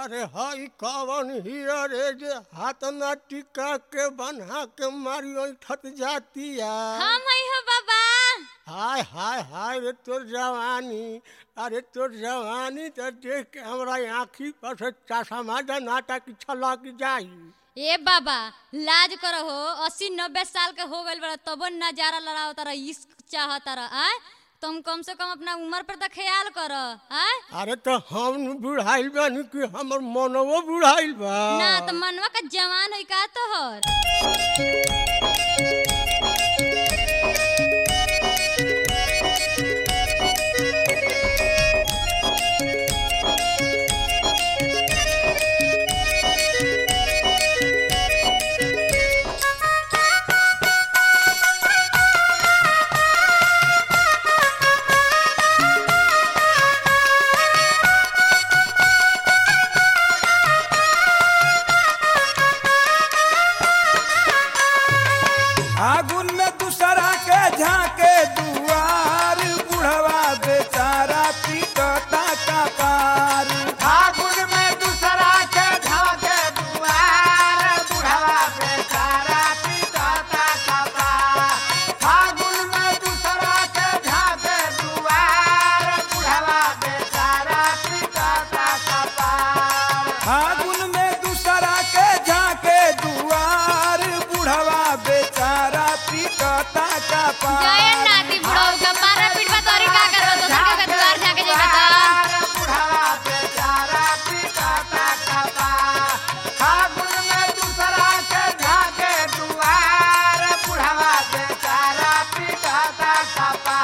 अरे हई कवन हीरा रे जे हाथ ना टिका के बन्हा के मारी ठत जातिया हम आई हो बाबा हाय हाय हाय रे तोर जवानी अरे तोर जवानी तो देख के हमरा आँखी पर से चश्मा नाटा की छलक जाई ए बाबा लाज करो हो अस्सी नब्बे साल के हो गइल बड़ा तबो नजारा लड़ाओ तारा इश्क चाह तारा आय तुम कम से कम अपना उम्र पर तो ख्याल करो आय अरे तो हम बुढ़ाइल बानी कि हमर मनवो बुढ़ाइल बा ना तो मनवा का जवान है का तोहर आगुन में दूसरा के झाके दुआर बुढ़वा बेचारा पीटता का पार फागुन में दूसरा के झाके दुआर बुढ़वा बेचारा पिटाता कपा फागुन में दूसरा के झाके दुआर बुढ़वा बेचारा पिटाता कपा आगुन में दूसरा के झाके दुआर बुढ़वा बेचारा पीटता का पार जय नाती बुढ़ऊ का मारा पीटवा तोरी का करबो दोसर के द्वार जाके जेबा त बुढ़वा बेचारा पिटाता कपा फागुन में दूसरा के झाके दुआर बुढ़वा बेचारा पिटाता कपा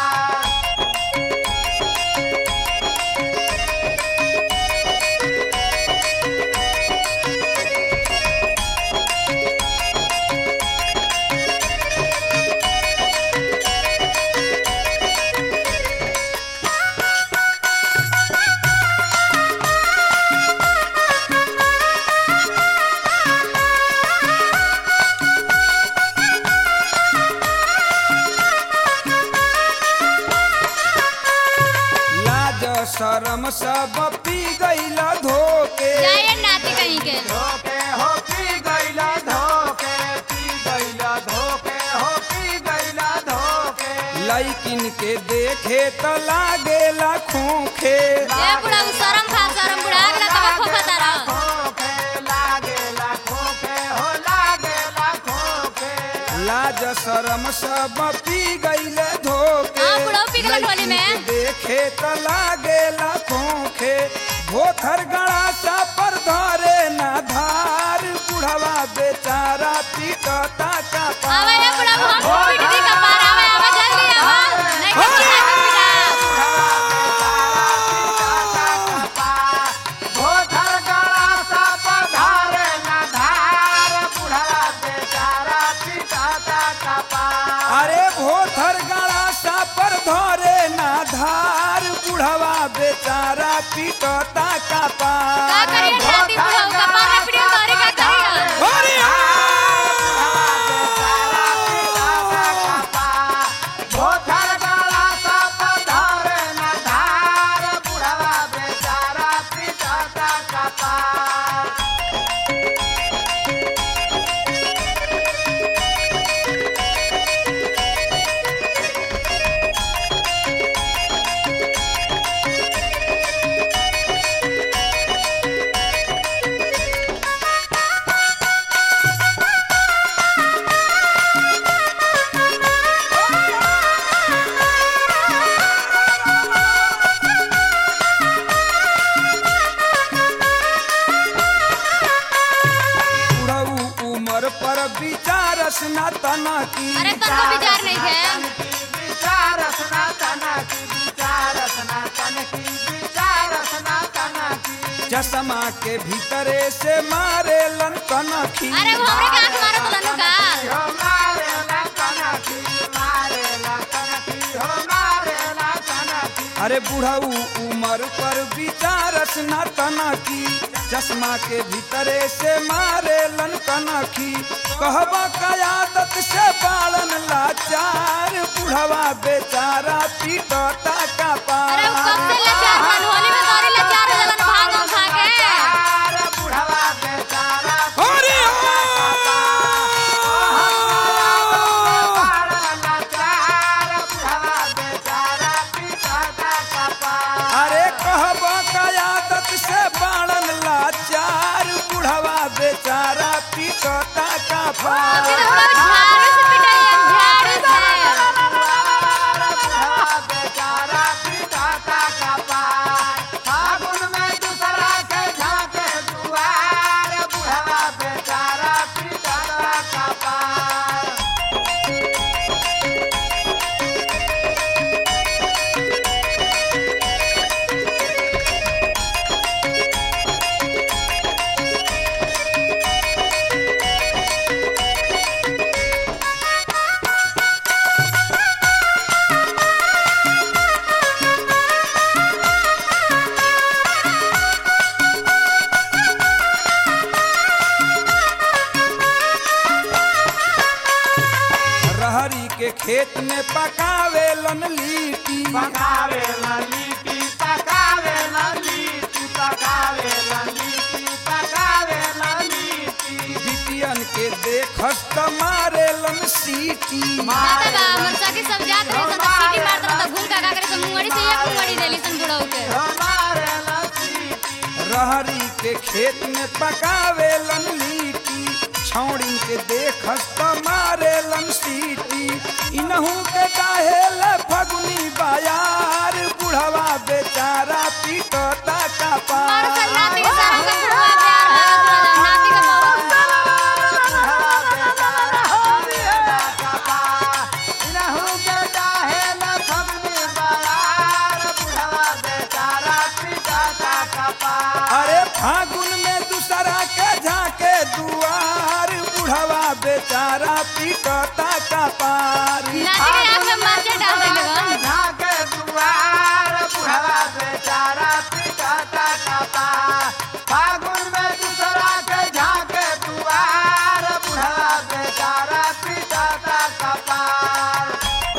लाज शरम सब पी गईल धोके जय नाती कहीं के धोके हो पी गईला धोके पी गईला धोके हो पी गईला धोके लैकिन के देखे त लागेला खोखे ए बुढ़ऊ शरम खा शरम बुढ़ा गेला तब खोखा तारा खोके लागेला खोके हो लागेला खोके लाज शरम सब पी गईल धोके हाँ, बुढ़ऊ पी गइल होली में। लैकिन के देखे त लागेला खोखे भोथर गड़ा सा पर धरे ना धार बुढ़वा बेचारा पीटता का आवे ए पार बुढ़ऊ हम पीट दी का पार आवे आवे जल्दी आवे नहीं तो बुढ़ा भोथर गड़ा सा पधारे न धार बुढ़वा बेचारा पिटाता कपा अरे भोथर गड़ा सा पर धरे ना धार बुढ़वा बेचारा पीटता का का पार करिए नाती बुढ़ऊ का मारा पीट तोरी का करिए अरे भोथर गड़ा सा पधारे न धार बुढ़वा बेचारा पिटाता कपा बुढ़ऊ उमर पर विचारस ना तना की अरे तनको विचार नहीं है विचार सनातन की विचार सनातन की विचार सनातन की चश्मा के भीतरे से मारे लन कनखी अरे वो हमरे के आंख मारो तो लनु का हो मारे लकन की मारे लकन की हो मारे लकन की अरे बुढ़ऊ उमर पर विचारस ना तना की चश्मा के भीतरे से मारे लन कनखी कहबा कयादत से बालन लाचार बुढ़वा बेचारा पीटता का अरे वो पार कब से लाचार बन होली में तोरी लाचार हो जलन भांग खा के पार फिर हम लोग झाड़ू से पिटाई झाड़ू से बुढ़वा बेचारा पिटाता का पार फागुन में दूसरा के झाके दुआर बुढ़वा बेचारा पिटाता का पार रहरी के खेत में पकावेलन लीटी पकावे लीटी पकावे लीटी पकावे लीटी पकावे लीटी बिटियन के देखस त मारेलन सीटी माता बा हमर सखी सब जात रहे सन सीटी मारत रहे त घूम का का करे सन मुंगड़ी से एक मुंगड़ी देली सन बुढ़ऊ के हमारे लसीटी रहरी के खेत में पकावेलन लीटी छौड़ी के देखस त मारेलन सीटी इनहू के काहेल फगुनी बाजार बुढ़वा बेचारा पीटता का मार पार सन नाती के सारा का बुढ़वा प्यार भरत रहे नाती का बहुत अरे फागुन में दूसरा के झाके दुआर बुढ़वा बेचारा पीटता का पार नाती के आंख में माचे डाल देले गन फागुन में दूसरा के झाके दुआर बुढ़वा बेचारा पिटाता कपार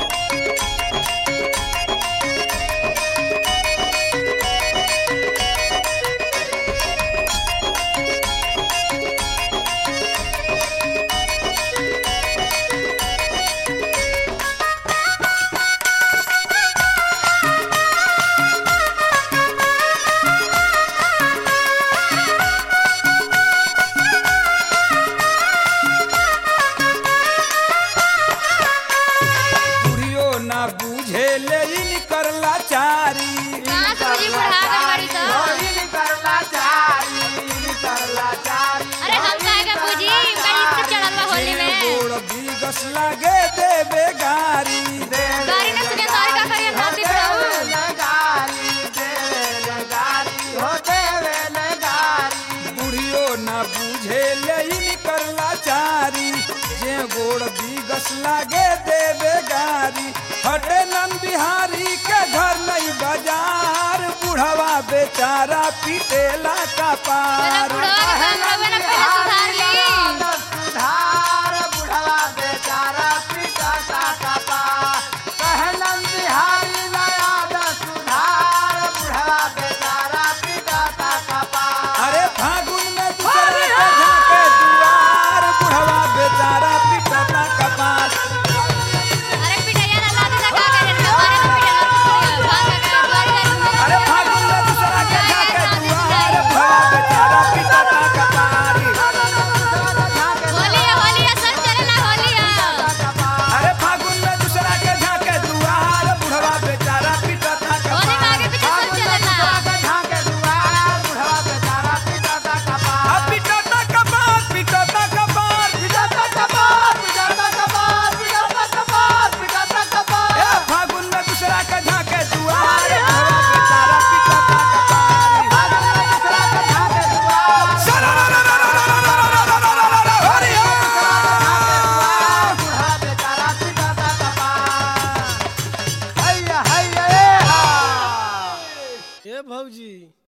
बुढ़ियो ना बूझे ले इन करला चारी कहां से बुझी बुढ़ा गल बड़ी तो अरे हम काहे का बुझी बड़ी से चढ़ल बा होली में गोड़ बीगस लागे देबे गारी गाड़ी ने सुने सारी का करिए नाती बुढ़ऊ बुढ़ियो ना बूझे ले इन करला चारी जे गोड़ बीगस लागे देबे गारी हटे नन बिहारी के घर नहीं बाजार बुढ़वा बेचारा पीटेला का मेरा पार बुढ़वा के काम रवे ना पहले